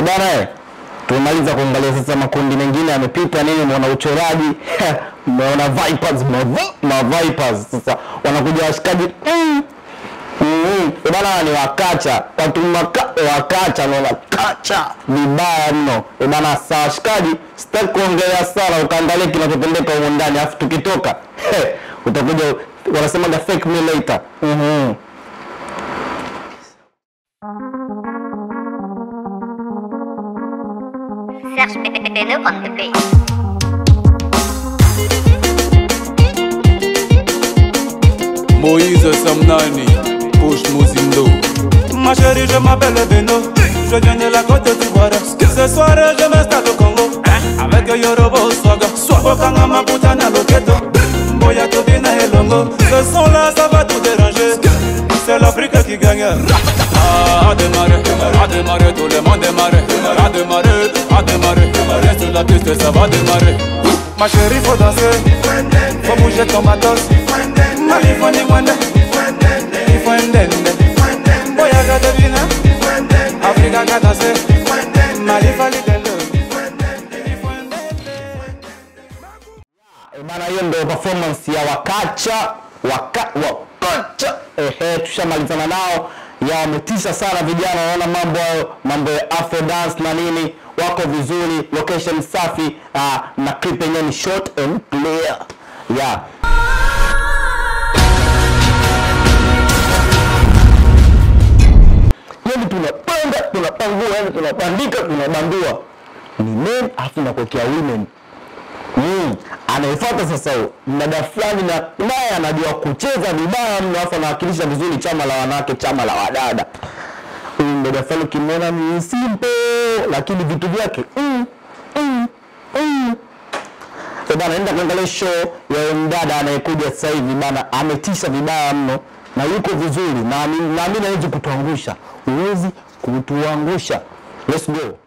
bana eh, tumemaliza kuangalia sasa makundi mengine yamepita nini, mwana uchoraji mmeona Vipers, mava- ma Vipers sasa wanakuja washikaji mm. Mm, eh bana ni wakacha watu maka, wakacha naona kacha vibaya mno eh bana. Sawa shikaji, sitaki kuongelea sana, ukaangalia kinachotendeka huko ndani, afu tukitoka he, utakuja wanasemaga fake me later. Mhm. Serge Beno on the beat. Moïse Samnani, Push Mouzindo. Ma chérie, je m'appelle Beno. Je viens de la côte d'Ivoire. Ce soir, je m'installe au Congo. Avec Yorobo Swaga. Okanga Maputana Loketo. Boya Tobina et Longo. Ce son-là, ça va tout déranger. C'est l'Afrique qui gagne. Ah, à démarrer, à démarrer, tout le monde démarrer. À démarrer, à démarrer. Reste sur la piste, ça va démarrer. Ma chérie, faut danser. Faut bouger ton matos. Mali Fandi Wende. Il faut un dende. Boya Gadebina. Africa ga danser. Mali Fali Dende. Il faut un dende. Eh bana, hiyo ndio performance ya wakacha waka, wakacha. Ehe, tushamalizana nao ya wametisha sana vijana, naona mambo hayo, mambo ya afro dance na nini, wako vizuri, location safi uh, na clip yenyewe ni short and clear yeah. yani tunapanga tunapangua yani tunapandika tunabandua ni men afu nakuwekea women mm. anayefuata sasa huyo mdada fulani na naye anajua kucheza vibaya mno afu anawakilisha vizuri chama la wanawake chama la wadada huyu mdada fulani ukimwona ni simple lakini vitu vyake mm, mm, mm. Eh bana, enda kuangalia show ya huyo mdada anayekuja sasa hivi bana, ametisha vibaya mno na yuko vizuri, na naamini hawezi kutuangusha, huwezi kutuangusha. Let's go.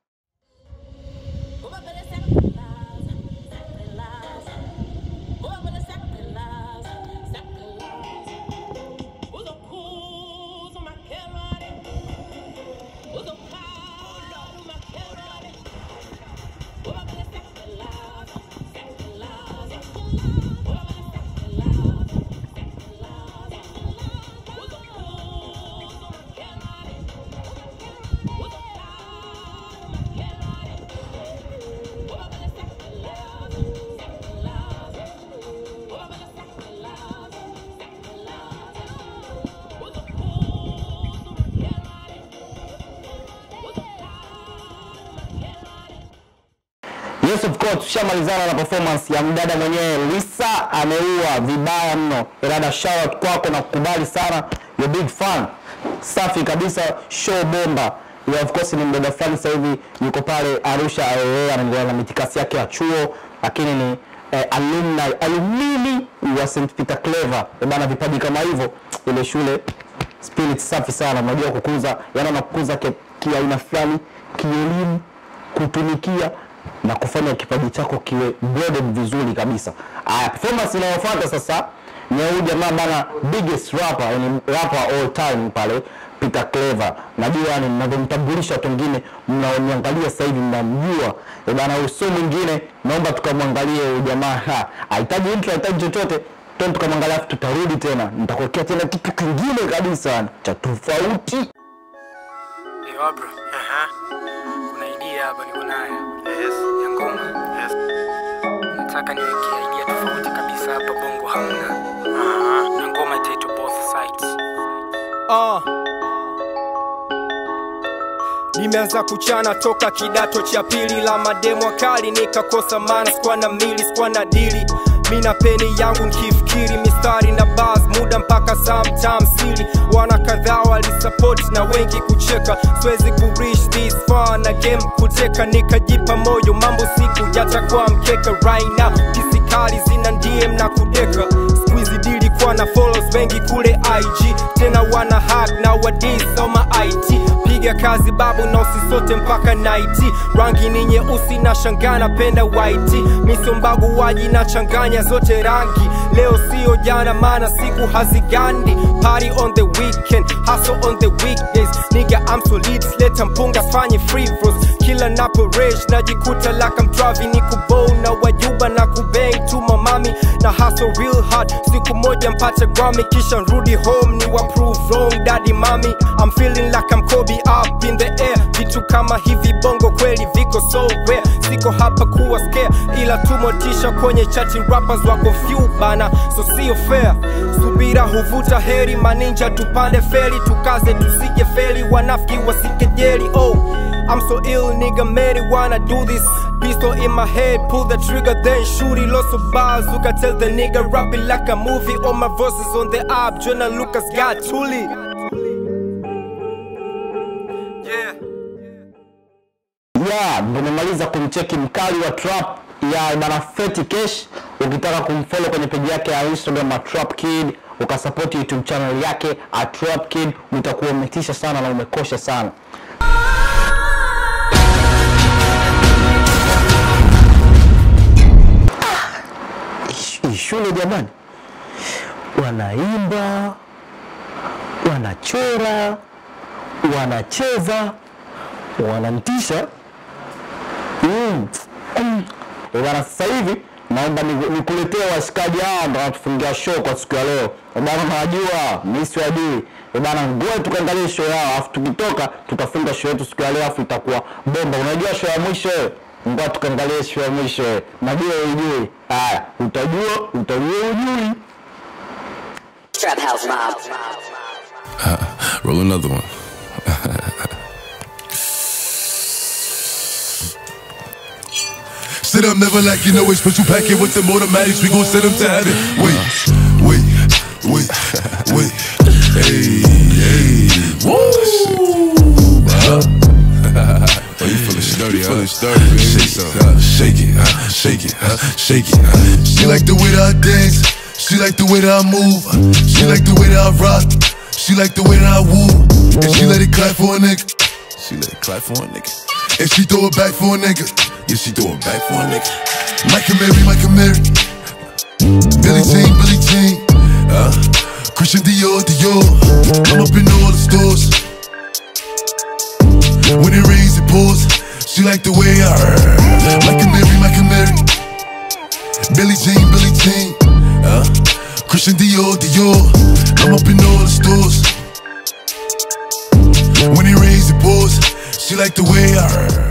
Yes of course, tushamalizana na performance ya mdada mwenyewe Lisa, ameua vibaya mno. Dada, shout out kwako na kukubali sana, you big fan. Safi kabisa, show bomba. Yeah, of course ni mdada fulani sasa hivi yuko pale Arusha IAA anaendelea na mitikasi yake ya chuo, lakini ni eh, alumni alumni wa St Peter Clever. Eh, bana vipaji kama hivyo ile shule spirit safi sana, unajua kukuza, yani anakukuza ki- kiaina fulani kielimu kutumikia na kufanya kipaji chako kiwe broadened vizuri kabisa. Aya, performance inayofuata sasa ni ya huyu jamaa bana, biggest rapper, yani rapper all time pale Peter Clever. Najua yani mnavyomtambulisha watu wengine mnaoniangalia sasa hivi mnamjua. Eh bana, huyu sio mwingine, naomba tukamwangalie huyu jamaa. Ha, Hahitaji intro, hahitaji chochote. Twende tukamwangalia, afu tutarudi tena, nitakuwekea tena kitu kingine kabisa cha tofauti. Yo, bro. Aha. Kuna idea hapa niko nayo. Yes. Ya ngoma. Yes. Nataka niweke idea tofauti kabisa hapa bongo hamna. Aha. Na ngoma itaitwa both sides. Ah. Nimeanza kuchana toka kidato cha pili la mademo kali, nikakosa maana, sikuwa na mili, sikuwa na dili mina peni yangu nkifikiri mistari na bas muda mpaka sometime sili wana kadhaa walisupport na wengi kucheka siwezi kureach this far na game kuteka nikajipa moyo mambo siku yatakuwa mkeka right now kisikali zina dm na kudeka squeezy dili kwa na follows wengi kule ig tena wana hack na wadis oma it piga kazi babu na usisote mpaka naiti rangi ni nyeusi na shanga napenda white misombagu waji na changanya zote rangi leo sio jana maana siku hazigandi party on the weekend hustle on the weekdays nigga I'm so lit leta mpunga fanye free throws kila napo rage najikuta like I'm driving ni kubow na wajuba na kubang tu mamami na hustle real hard siku moja mpate Grammy kisha nrudi home ni wa prove wrong daddy mami I'm feeling like I'm Kobe up in the air vitu kama hivi bongo kweli viko so rare siko hapa kuwa scare ila tumotisha kwenye chati rappers wako few bana so sio fair subira huvuta heri maninja tupande feri tukaze tusije feli wanafiki wasikejeli oh I'm so ill, nigga, many wanna do this. Pistol in my head, pull the trigger, then shoot it. Lots of bars, look, I tell the nigga, rap it like a movie. All my verses on the app, Jonah Lucas got Tuli. Yeah. ya tumemaliza kumcheki mkali wa trap ya bana Feti Cash. Ukitaka kumfollow kwenye peji yake ya Instagram at Trap Kid, ukasupport YouTube channel yake at Trap Kid, utakuwa umetisha sana na umekosha sana. Ah, hii shule jamani, wanaimba, wanachora, wanacheza, wanamtisha Mm. Mm. Eh, bana sasa hivi naomba niku- nikuletee washikaji hawa ndo wanatufungia show kwa siku ya leo. Eh, bana nawajua, mimi siwajui. Eh, bana ngoja tukaangalie show yao afu tukitoka tutafunga show yetu siku ya leo afu itakuwa bomba. Unajua show ya mwisho eh? Ngoja tukaangalie show ya mwisho eh. Najua ujui. Haya, utajua, utajua ujui. Trap House Mob. Roll another one. Sit up, never like you know it's special packet with them automatics. We gon' send them to heaven. Wait, wait, wait, wait. Hey, hey. Woo! Huh? Oh, you feeling sturdy, huh? Feeling sturdy, baby. Shake it, huh? Shake it, huh? Shake it, huh? Shake it, huh? She like the way that I dance. She like the way that I move. She like the way that I rock. She like the way that I woo. And she let it clap for a nigga. She let it clap for a nigga. And she throw it back for a nigga. Yeah, she throw it back for a nigga. Mike and Mary, Mike and Mary. Billie Jean, Billie Jean. Uh, Christian Dior, Dior. I'm up in all the stores. When it rains, it pours. She like the way I heard. Mike and Mary, Mike and Mary. Billie Jean, Billie Jean. Uh, Christian Dior, Dior. I'm up in all the stores. When it rains, it pours. She like the way I heard.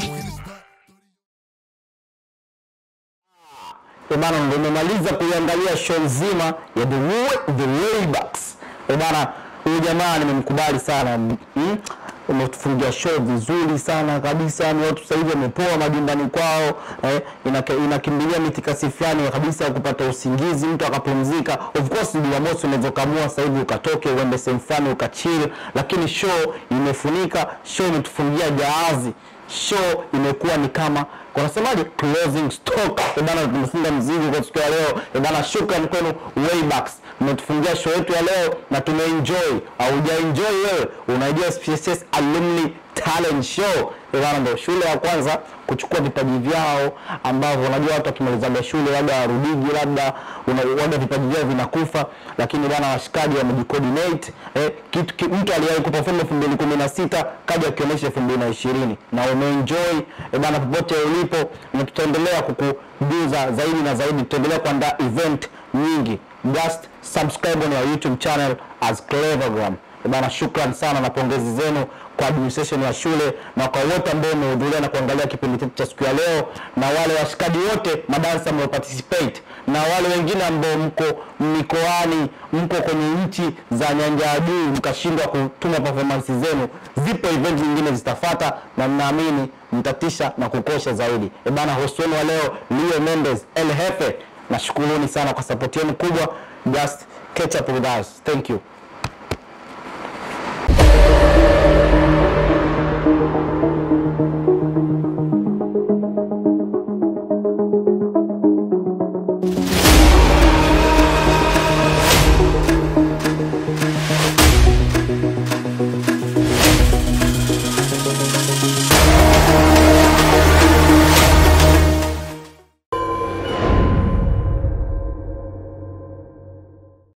Eh, bana ndo nimemaliza kuiangalia show nzima ya The, Way- The Waybacks. Eh, bana huyu jamaa nimemkubali sana mm? umetufungia show vizuri sana kabisa ni watu sasa hivi wamepoa majumbani kwao eh, inake- inakimbilia mitikasi fulani kabisa ya kupata usingizi mtu akapumzika of course jumamosi unaweza ukaamua sasa hivi ukatoke uende sehemu fulani ukachill lakini show imefunika show imetufungia jahazi show imekuwa ni kama wanasemaje closing stock Eh bana tumefunga mzigo kwa siku ya leo Eh bana shukrani kwenu waybacks mmetufungia show yetu ya leo na tumeenjoy haujaenjoy wewe unajua SPSS alumni talent show Eh bana ndo shule ya kwanza kuchukua vipaji vyao ambavyo unajua watu wakimalizaga shule labda warudigi labda una- waga vipaji vyao vinakufa lakini bana washikaji wamejicoordinate eh, kitu ki, mtu aliwahi kuperform 2016 kaja akionyesha 2020 na umeenjoy eh, bana popote ulipo na tutaendelea kukujuza zaidi na zaidi tutaendelea kuandaa event nyingi just subscribe on our youtube channel as clevergram Eh, bana shukran sana na pongezi zenu kwa administration ya shule na kwa wote ambao wamehudhuria na kuangalia kipindi chetu cha siku ya leo na wale washikaji wote madansa ambao participate na wale wengine ambao mko mikoani mko kwenye nchi za nyanja ya juu mkashindwa kutuma performance zenu zipo event nyingine zitafata na ninaamini mtatisha na kukosha zaidi e bana host wenu wa leo Leo Mendes El Jefe nashukuruni sana kwa support yenu kubwa just catch up with us thank you